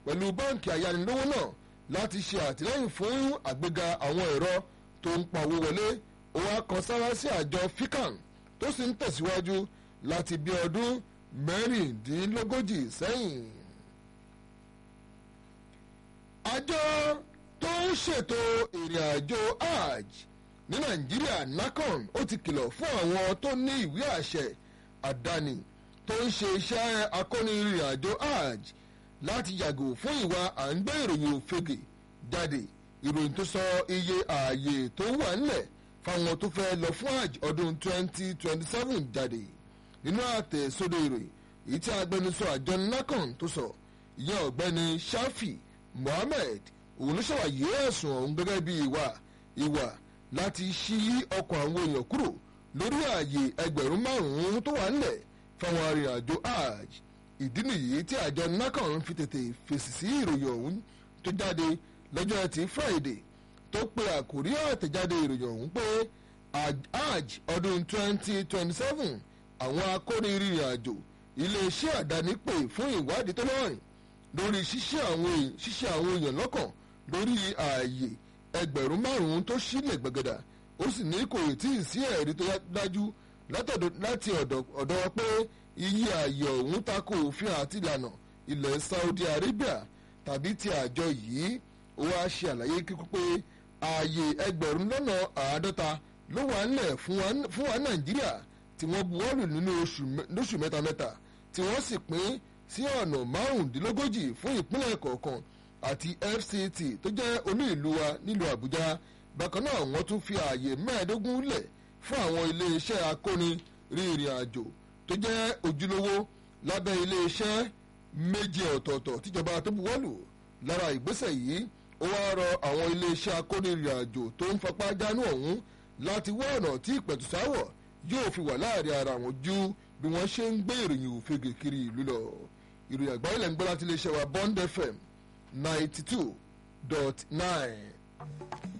pẹ̀lú báǹkì ayánilówó náà láti ṣe àtìlẹ́yìn fún àgbéga àwọn ẹ̀rọ tó ń pa owó wọlé ó wá kan sára sí àjọ fican tó sì ń tẹ̀síwájú láti bí ọdún mẹ́rìndínlógójì sẹ́yìn. àjọ tó ń ṣètò ìrìn àjò hajj ní nàìjíríà nacon ó ti kìlọ̀ fún àwọn tó ní ìwé àṣẹ àdáni tó ń ṣe iṣẹ́ akónirìn àjò hajj láti yàgò fún ìwà à ń gbé ìròyìn òfegè jáde ìròyìn tó sọ iye ààyè tó wà nílẹ̀ fáwọn tó fẹ́ lọ fún hajj ọdún 2027 jáde nínú àtẹ̀sódò ìròyìn èyí tí agbẹnusọ àjọ nacon tó sọ ìyẹn ọ̀gbẹ́ni shafi mohammed òun ló ṣàwàyé ẹ̀sùn ọ̀hún gẹ́gẹ́ bí ìwà ìwà láti ṣí ọkọ̀ àwọn èèyàn kúrò lórí ààyè ẹgbẹ̀rún márùn-ún tó wà nílẹ̀ fáwọn arìnrìnàjò hajj ìdí nìyí tí àjọ nacon fi tètè fèsì sí ìròyìn ọ̀hún tó jáde lọ́jọ́ ẹtì friday tó pe àkórí àtẹ̀jáde ìròyìn ọ̀hún pé hajj ọdún 2027 àwọn akórinrin àjò iléeṣẹ́ àdáni pè fún ìwádìí tó lọ́rìn lórí ṣíṣe àwọn èèyàn lọ́kàn lórí ààyè ẹgbẹ̀rún márùn-ún tó sílẹ̀ gbẹ̀gẹ̀dà ó sì ní kò tí ì sí ẹ̀rí tó dájú láti ọ̀dọ̀ pé iye ààyè ọ̀hún tako òfin àti ìlànà ilẹ̀ saudi arabia tàbí ti àjọ yìí ó wá ṣe àlàyé kíkú pé ààyè ẹgbẹ̀rún lọ́nà àádọ́ta ló wà nílẹ̀ fún wa nàìjíríà tí wọ́n buwọ́lù nínú oṣù mẹ́ta mẹ́ta tí wọ́n sì pín sí ọ̀nà márùndínlógójì fún ìpínlẹ̀ kọ̀ọ̀kan àti fct tó jẹ́ olú ìlú wa nílùú àbújá bákan náà wọ́n tún fi ààyè mẹ́ẹ̀ẹ́dógún lẹ̀ fún àwọn iléeṣẹ́ akóni rìnrìn àjò tó jẹ́ ojúlówó lábẹ́ iléeṣẹ́ méje ọ̀tọ̀ọ̀tọ̀ tíjọba tó buwọ́lù lára ìgbésẹ̀ yìí ó wá rọ àwọn iléeṣẹ́ akóni rìnrìn àjò tó ń fapá jánu ọ̀hún láti wá ọ̀nà tí ìpẹ̀tùsáwọ̀ yóò fi wà láàrin ara wọn ju bí wọ́n ṣe ń gbé ìròyìn òfegè kiri ìlú lọ ìròyìn àgbáyé lẹ́ ń gbọ́ láti iléeṣẹ́ wa bond fm ninety two dot nine.